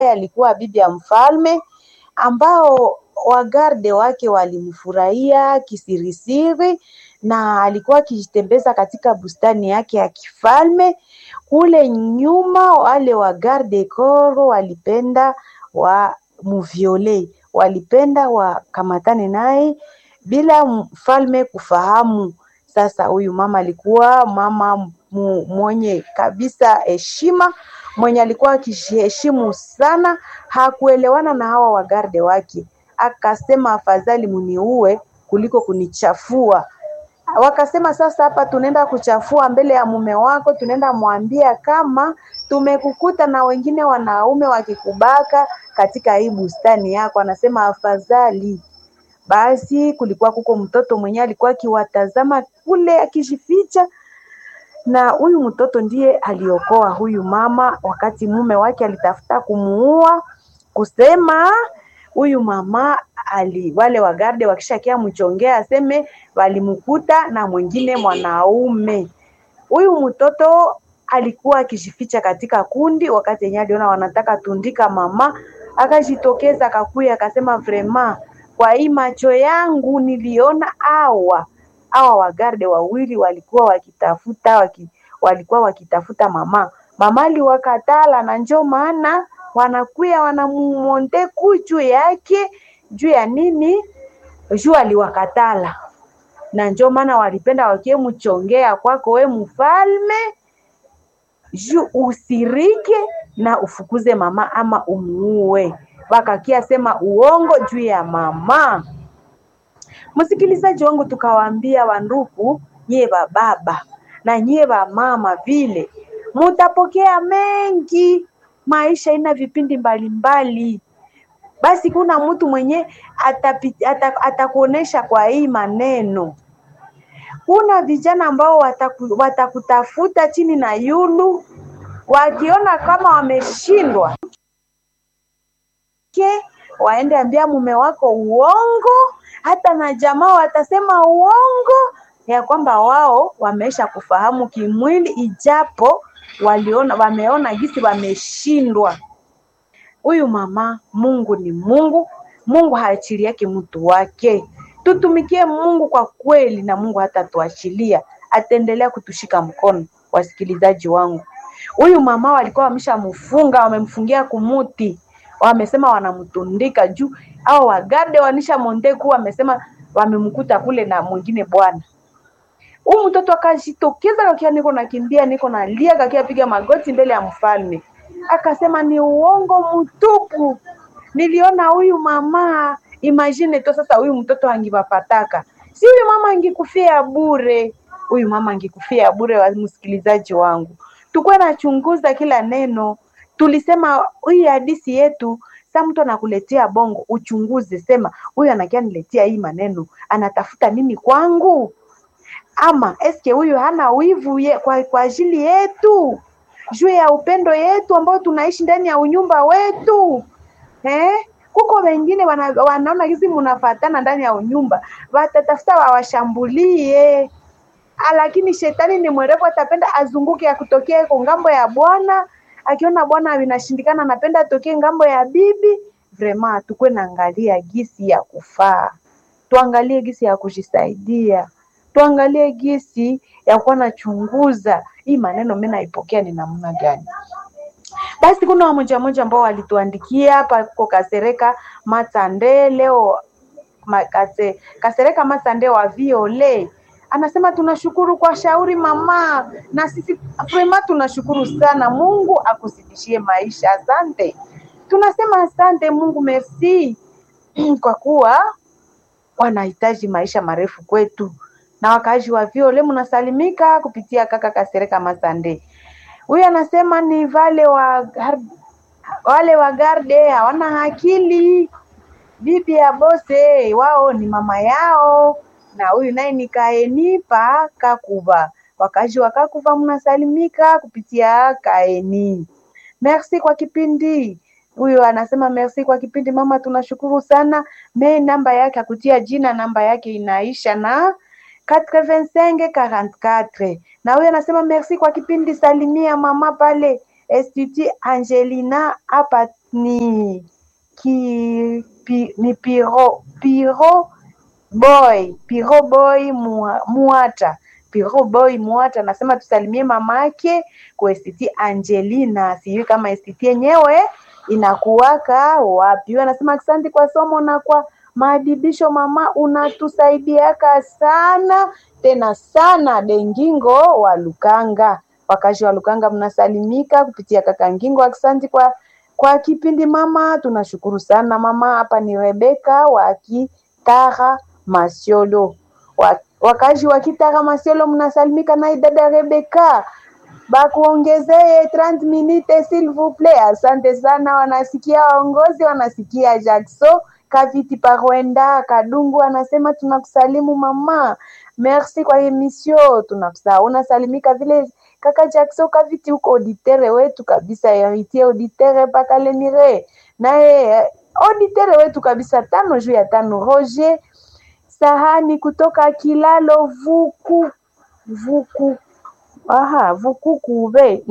alikuwa bibi ya mfalme ambao wagarde wake walimfurahia kisirisiri na alikuwa akijitembeza katika bustani yake ya kifalme. Kule nyuma wale wa garde koro walipenda wa muviole, walipenda wakamatane naye bila mfalme kufahamu. Sasa huyu mama alikuwa mama mu, mwenye kabisa heshima, mwenye alikuwa akijiheshimu sana, hakuelewana na hawa wagarde wake, akasema afadhali muniue kuliko kunichafua. Wakasema sasa, hapa tunaenda kuchafua mbele ya mume wako, tunaenda mwambia kama tumekukuta na wengine wanaume wakikubaka katika hii bustani yako. Anasema afadhali basi. Kulikuwa kuko mtoto mwenyewe alikuwa akiwatazama kule akijificha, na huyu mtoto ndiye aliokoa huyu mama wakati mume wake alitafuta kumuua, kusema huyu mama ali wale wagarde wakishakia mchongea aseme walimkuta na mwingine mwanaume. Huyu mtoto alikuwa akijificha katika kundi, wakati yenyewe aliona wanataka tundika mama, akajitokeza akakuya akasema, vrema kwa hii macho yangu niliona awa awa wagarde wawili walikuwa wakitafuta waki, walikuwa wakitafuta mama mama aliwakatala, na njo maana wanakuya wanamumonte juu yake juu ya nini? Juu aliwakatala, na njo maana walipenda wakie mchongea kwako we mfalme, juu usirike na ufukuze mama ama umuue. Wakakia sema uongo juu ya mama. Msikilizaji wangu, tukawaambia wandugu, nyie bababa na nyie mama vile mutapokea mengi. Maisha ina vipindi mbalimbali mbali. Basi kuna mtu mwenye atakuonesha kwa hii maneno. Kuna vijana ambao wataku, watakutafuta chini na yulu, wakiona kama wameshindwa ke waende ambia mume wako uongo, hata na jamaa watasema uongo ya kwamba wao wamesha kufahamu kimwili, ijapo waliona wameona gisi wameshindwa. Huyu mama, Mungu ni Mungu, Mungu haachili yake mtu wake. Tutumikie Mungu kwa kweli, na Mungu hatatuachilia, ataendelea kutushika mkono. Wasikilizaji wangu, huyu mama walikuwa wameshamfunga, wamemfungia kumuti, wamesema wanamtundika juu, au wagarde wanisha monteku, wamesema wamemkuta kule na mwingine bwana huyu mtoto akajitokeza kakia, niko nakimbia, niko nalia, kakia piga magoti mbele ya mfalme, akasema ni uongo mtupu, niliona huyu mama. Imagine to sasa, huyu mtoto angipapataka, si huyu mama angikufia bure, huyu mama angikufia bure. Wa msikilizaji wangu, tukuwe nachunguza kila neno. Tulisema hii hadisi yetu, sa mtu anakuletea bongo, uchunguze, sema huyu anakia niletea hii maneno, anatafuta nini kwangu ama eske huyu hana wivu ye, kwa, kwa ajili yetu juu ya upendo yetu ambao tunaishi ndani ya unyumba wetu eh? Kuko wengine wana, wanaona hizi munafatana ndani ya unyumba, watatafuta wawashambulie, lakini shetani ni mwerevu, atapenda azunguke ya kutokea iko ngambo ya bwana. Akiona bwana vinashindikana, anapenda atokee ngambo ya bibi. Vrema tukwe naangalia gisi ya kufaa, tuangalie gisi ya kujisaidia tuangalie gisi ya kuwa nachunguza hii maneno mimi naipokea ni namna gani. Basi kuna wamoja moja ambao walituandikia hapa kwa Kasereka Matande leo makase, Kasereka Matande wa Viole anasema tunashukuru kwa shauri mama, na sisi prema tunashukuru sana. Mungu akuzidishie maisha. Asante, tunasema asante Mungu, merci kwa kuwa wanahitaji maisha marefu kwetu na wakaaji wa Viole mnasalimika kupitia kaka Kasereka Masande. Huyu anasema ni vale wa wale wa garde hawana akili, bibi ya bose wao ni mama yao, na huyu naye ni kaeni pa Kakuva. Wakaaji wa Kakuva mnasalimika kupitia kaeni. Merci kwa kipindi. Huyu anasema merci kwa kipindi mama, tunashukuru sana. Me namba yake akutia jina, namba yake inaisha na 8544 na huyo anasema merci kwa kipindi, salimia mama pale Institut Angelina hapa ni ki, pi, ni piro, piro boy piro boy Mua- muata piro boy muata anasema tusalimie mamake kwa STT Angelina, sijui kama STT yenyewe inakuwaka wapi. Huyo anasema asante kwa somo na kwa maadibisho mama, unatusaidiaka sana tena sana. Dengingo wa Lukanga, wakazi wa Lukanga mnasalimika kupitia kaka Ngingo. Asante kwa kwa kipindi mama, tunashukuru sana mama. Hapa ni Rebeka wa Kitara Masiolo, Wa- wakazi wa Kitara Masiolo mnasalimika naye dada Rebeka bakuongezee 30 minutes s'il vous plaît. Asante sana, wanasikia waongozi, wanasikia Jackson Kaviti Parwenda Kadungu anasema tunakusalimu mama, merci kwa emission, tunakusa unasalimika vile kaka Jackson Kaviti, huko auditere wetu kabisa, heritier auditere mpaka Lenire, naye eh, auditere wetu kabisa, tano juu ya tano. Roger Sahani kutoka Kilalo Vuku Vuku Aha, Vukukuve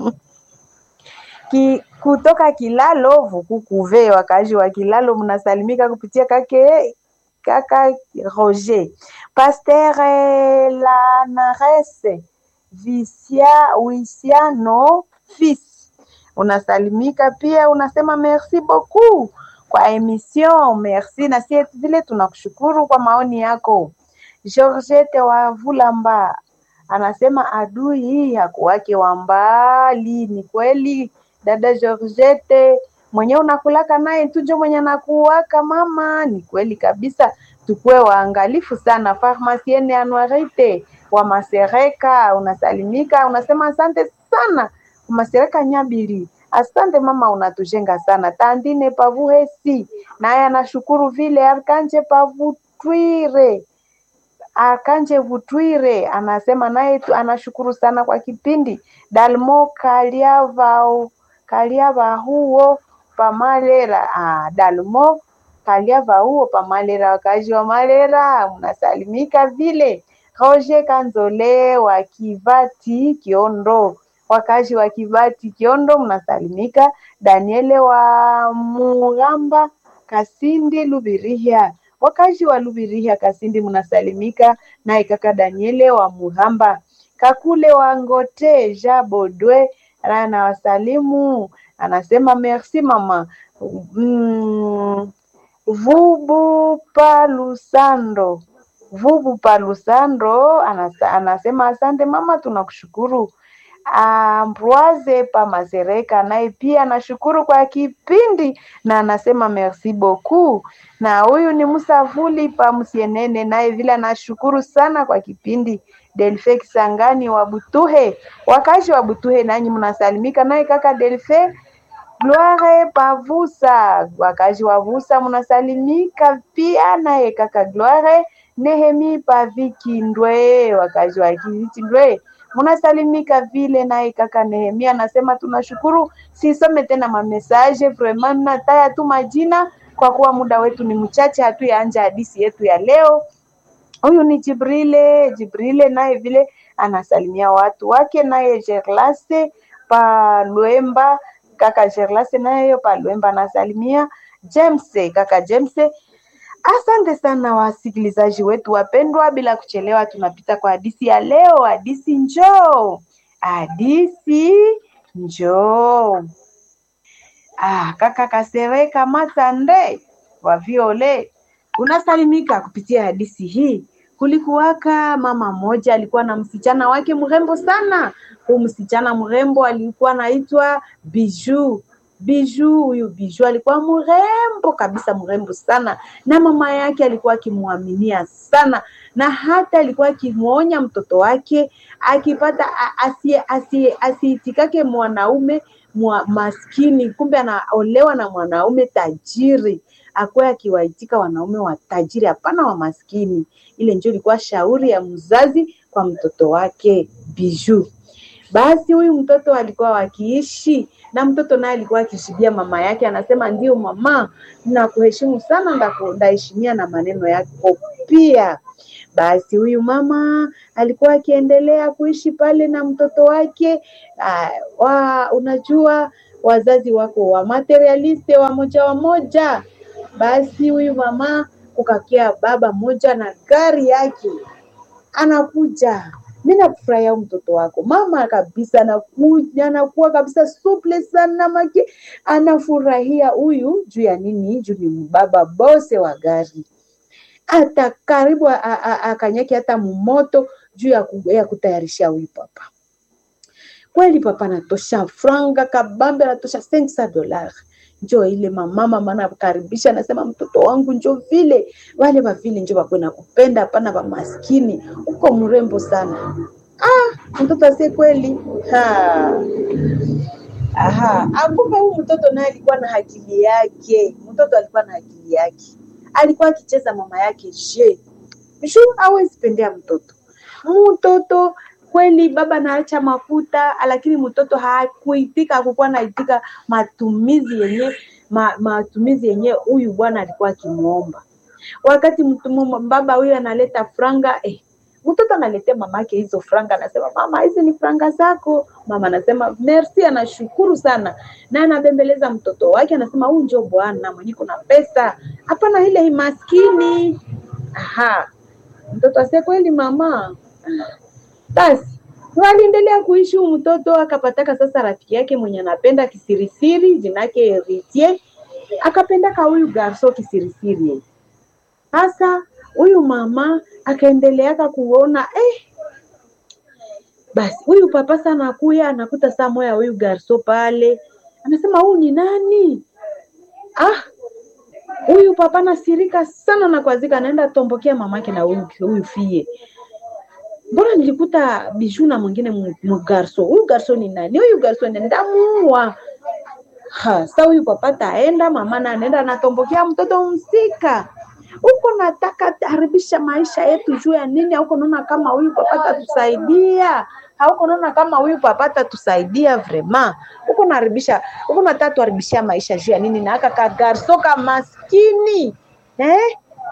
Ki, kutoka Kilalo Vukukuve, wakaaji wa Kilalo mnasalimika kupitia kake kaka Roger Pasteur eh, Lanarese Visia Wisiano fils unasalimika pia, unasema merci beaucoup kwa emission, merci na sie vile tunakushukuru kwa maoni yako. Georgette wa Vulamba anasema adui hii hakuwake wa mbali. Ni kweli dada Georgette, mwenye unakulaka naye tujo mwenye anakuwaka mama. Ni kweli kabisa, tukue waangalifu sana. Farmasiene Anuarite wa Masereka unasalimika, unasema asante sana Masereka Nyabiri. Asante mama, unatujenga sana. Tandine Pavuhesi naye anashukuru vile. Arkanje Pavutwire Akanje Vutwire anasema naye tu- anashukuru sana kwa kipindi. Dalmo Kaliava Kaliava huo pamalera ah, Dalmo Kaliava huo pamalera, wakazi wa Malera mnasalimika vile. Roger Kanzole wa Kivati Kiondo, wakazi wa Kivati Kiondo mnasalimika. Daniele wa Mugamba Kasindi Lubirihia wakazi wa Lubirihia Kasindi mnasalimika, naye kaka Daniele wa Muhamba Kakule wa Ngote Ja Bodwe ana wasalimu, anasema merci mama. Mm, Vubu Palusando Vubu Palusando anasa, anasema asante mama, tunakushukuru. Ambroise Pamazereka naye pia anashukuru kwa kipindi na anasema merci beaucoup. Na huyu ni Musavuli Pamsienene naye vile anashukuru sana kwa kipindi. Delfe Kisangani wa Butuhe, wakazi wa Butuhe nanyi mnasalimika, naye kaka Delfe Gloire Pavusa, wakazi wa Vusa mnasalimika pia, naye kaka Gloire Nehemi Paviki Ndwe, wakazi wa Kiviti Ndwe mnasalimika vile, naye kaka Nehemia anasema tunashukuru. Sisome tena mamesaje, vraiment nataya tu majina kwa kuwa muda wetu ni mchache, hatuyaanja hadisi yetu ya leo. Huyu ni Jibrile. Jibrile naye vile anasalimia watu wake, naye Gerlase Palwemba, kaka Gerlase naye Palwemba anasalimia James, kaka James. Asante sana wasikilizaji wetu wapendwa, bila kuchelewa tunapita kwa hadisi ya leo. Hadisi njoo, hadisi njoo. Ah, kaka Kasereka Matande wa Viole unasalimika kupitia hadisi hii. Kulikuwaka mama mmoja alikuwa na msichana wake mrembo sana. Huu msichana mrembo alikuwa anaitwa Biju. Biju, huyu Biju alikuwa mrembo kabisa, mrembo sana, na mama yake alikuwa akimwaminia sana, na hata alikuwa akimwonya mtoto wake akipata a- asie asie asiitikake mwanaume mwa maskini, kumbe anaolewa na mwanaume tajiri, akuwe akiwaitika wanaume wa tajiri, hapana wa maskini. Ile ndio ilikuwa shauri ya mzazi kwa mtoto wake Biju. Basi huyu mtoto alikuwa wakiishi na mtoto naye alikuwa akishibia mama yake, anasema ndio mama, nakuheshimu sana, ndaku- ndaheshimia na maneno yako pia. Basi huyu mama alikuwa akiendelea kuishi pale na mtoto wake. Uh, wa, unajua wazazi wako wa materialiste wamoja wamoja. Basi huyu mama kukakia baba moja na gari yake anakuja mi nakufurahia mtoto wako mama kabisa, anakuja anakuwa kabisa suple sana maki, anafurahia huyu juu ya nini? Juu ni baba bose wa gari, hata karibu akanyaki hata mumoto juu ya, ku, ya kutayarisha huyu papa. Kweli papa anatosha franga kabambe, anatosha 500 dollars njo ile mamama mana karibisha, anasema mtoto wangu njo vile wale wavile njo wakwe na kupenda, hapana wamaskini, uko mrembo sana. Ah, mtoto asie kweli ha. Aha, akumbe huyu mtoto naye alikuwa na akili yake. Mtoto alikuwa na akili yake, alikuwa akicheza mama yake je shu hawezi pendea mtoto mtoto kweli baba naacha makuta, lakini mtoto hakuitika, hakukuwa naitika matumizi yenye ma, matumizi yenye huyu bwana alikuwa akimuomba. Wakati mtumu, baba huyu analeta franga eh, mtoto analetea mamake hizo franga, anasema mama, hizi ni franga zako. Mama anasema merci, anashukuru sana na anabembeleza mtoto wake, anasema huyu njo bwana mwenye kuna pesa, hapana ile maskini. Aha, mtoto ase kweli mama basi waliendelea kuishi huyu mtoto akapataka sasa rafiki yake mwenye anapenda kisirisiri, jina yake Eritier, akapendaka huyu garso kisirisiri. Sasa huyu mama akaendeleaka kuona eh, basi huyu papa sana anakuya anakuta saa moya huyu garso pale, anasema huyu ni nani? Ah, huyu papa nasirika sana na kwazika, anaenda tombokea mamake na huyu huyu fie mbona nilikuta biju na mwingine mgarso. Huyu garso ni nani? Huyu garso ni ndamuua. Ha, sa huyu papa taenda, mama na anaenda anatombokea mtoto msika huko, nataka haribisha maisha yetu juu ya nini? Hauko naona kama huyu papa tatusaidia? Hauko naona kama huyu papa tatusaidia? Vrema huko naharibisha, huko nataka tuharibishia maisha juu ya nini? na aka ka garso ka maskini eh?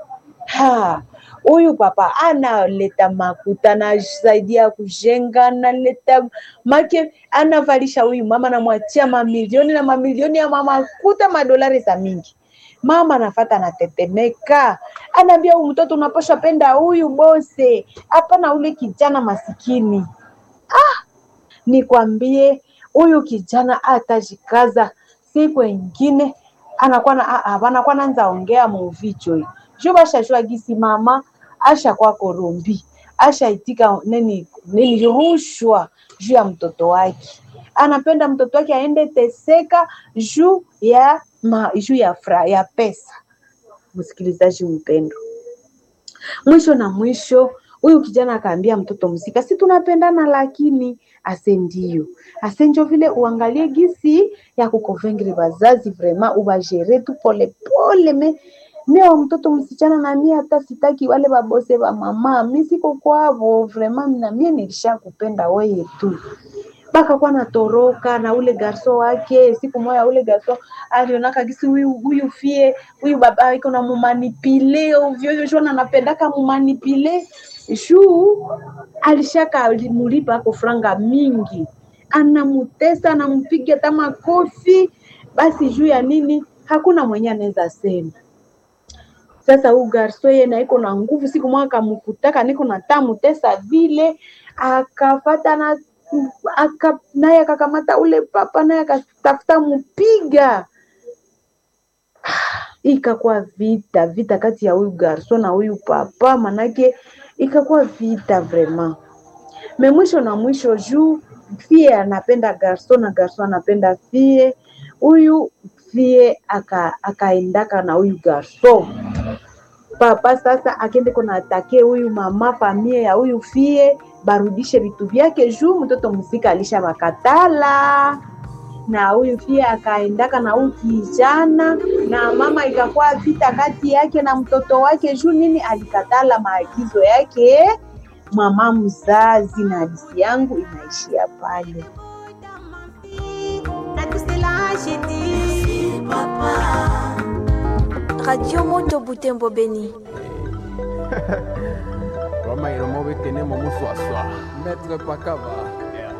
ha huyu papa analeta makuta, anasaidia kujenga, analeta make, anavalisha huyu mama, anamwachia mamilioni na mamilioni ya makuta, madolari za mingi. Mama anafata anatetemeka, anaambia huyu mtoto unapasha penda huyu bose, hapana ule kijana masikini. Ah, nikwambie huyu kijana atajikaza, siku ingine anakuwa na anakuwa naanza ongea muvicho hii jo bashashua gisi mama asha kwa korombi asha itika nini nini rushwa juu ya mtoto wake, anapenda mtoto wake aende teseka juu ya ma, juu ya fra, ya pesa. Msikilizaji mpendo, mwisho na mwisho huyu kijana akaambia mtoto msika, si tunapendana, lakini ase ndio ase njo vile uangalie gisi ya kukovengre bazazi vrema ubajere tu pole pole me mie wa mtoto msichana na mie hata sitaki wale babose ba mama, mi siko kwavo vraiment, na mie nilisha kupenda weye tu baka kwa natoroka na ule garso wake. Siku moya ule garso alionaka gisi huyu huyu fie huyu baba iko na mumanipile ovyo ovyo, shona anapendaka mumanipile juu alishaka alimulipa ako franga mingi, anamutesa anampiga hata makofi. Basi juu ya nini? Hakuna mwenye anaweza sema sasa huu garso ye na iko na nguvu, siku moja akamkutaka niko na tamu tesa vile, akafata na aka, naye akakamata ule papa naye akatafuta mupiga. Ikakuwa vita vita kati ya huyu garso na huyu papa, manake ikakuwa vita vraiment. Me mwisho na mwisho juu fie anapenda garso na garso anapenda fie, huyu fie akaendaka aka na huyu garso papa sasa akende kona atake huyu mama famie ya huyu fie barudishe vitu vyake juu mtoto msika alisha bakatala na huyu fie akaendaka na huyu kijana na mama, ikakuwa vita kati yake na mtoto wake juu nini, alikatala maagizo yake mama mzazi. Na hadisi yangu inaishia pale. Radio Moto Butembo Beni. Roma iromo bekene mo muswaswa. Maître Pakaba.